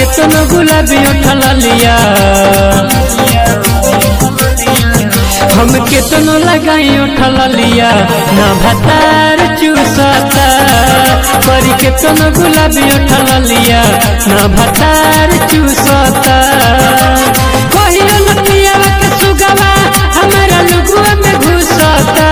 केतनो गुलाबी उठल लिया हम केतनो लगाई उठल लिया ना भतार चूसता करी केतनो गुलाबी उठल लिया ना भतार चूसता कहियो न पियावा के सुगवा हमारा लुगुआ में घुसता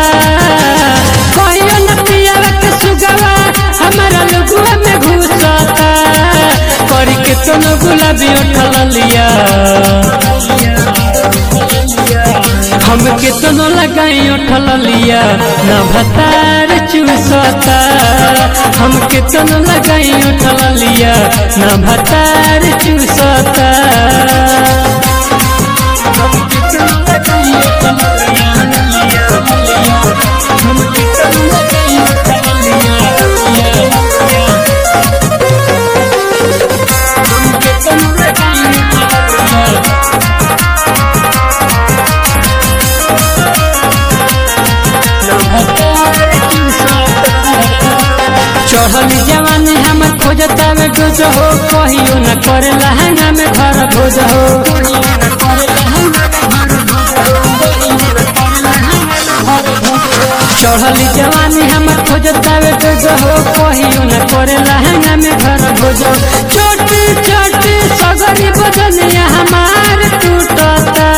कहियो न पियावा के सुगवा हमारा लुगुआ में घुसता करी केतनो गुलाबी उठल लिया हम केतनो लगाई उठल लिया ना भतार चूसता हम केतनो लगाई उठल लिया ना भतार चूसता हम केतनो लगाई उठल लिया, हम केतनो लगाई उठल लिया, हम केतनो लगाई उठल लिया, चढ़ल जवानी हमर खोजता में डोज हो कहियो न करे लहंगा में घर भोज हो चढ़ल जवानी हमर खोजता में डोज हो कहियो न करे लहंगा में घर भोज हो छोटी छोटी सगरी बदनिया हमार टूटता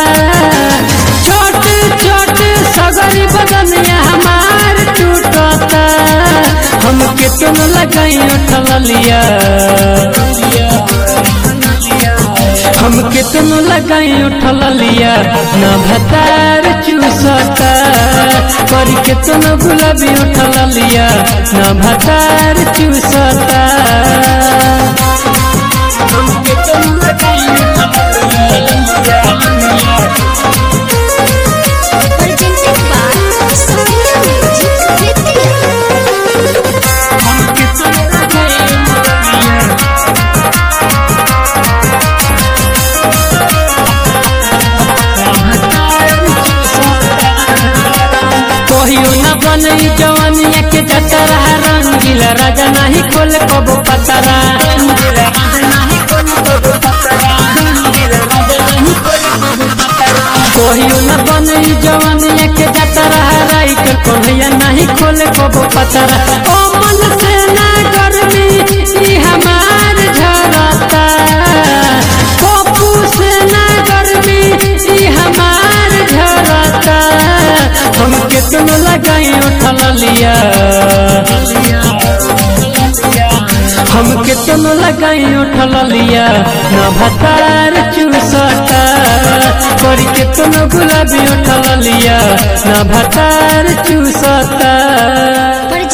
छोटी छोटी सगरी बदनिया हमार टूटता हम केतन लगाई उठल लिया हम केतन लगाई उठल लिया ना भतार चूसता पर केतन गुलाबी उठल लिया ना भतार चूसता हम केतन लगाई उठल लिया presented by Sonia Music Vidya. हम केतन लगाई उठल लिया कहियो न बनई जवानिया के जतरा रंगीला राजा नाही खोल कबो पतरा कहियो न बनई जवानिया के जतरा राइट कन्हैया नाही खोल कबो पतरा ओ मन से ना गर्मी ई हमार झरता पप्पू से ना गर्मी ई हमार झरता हम केतनो लगाई उठल लिया हम केतनो लगाई उठल लिया ना भतार चूसता करी केतनो गुलाबी उठल लिया ना भतार चूसता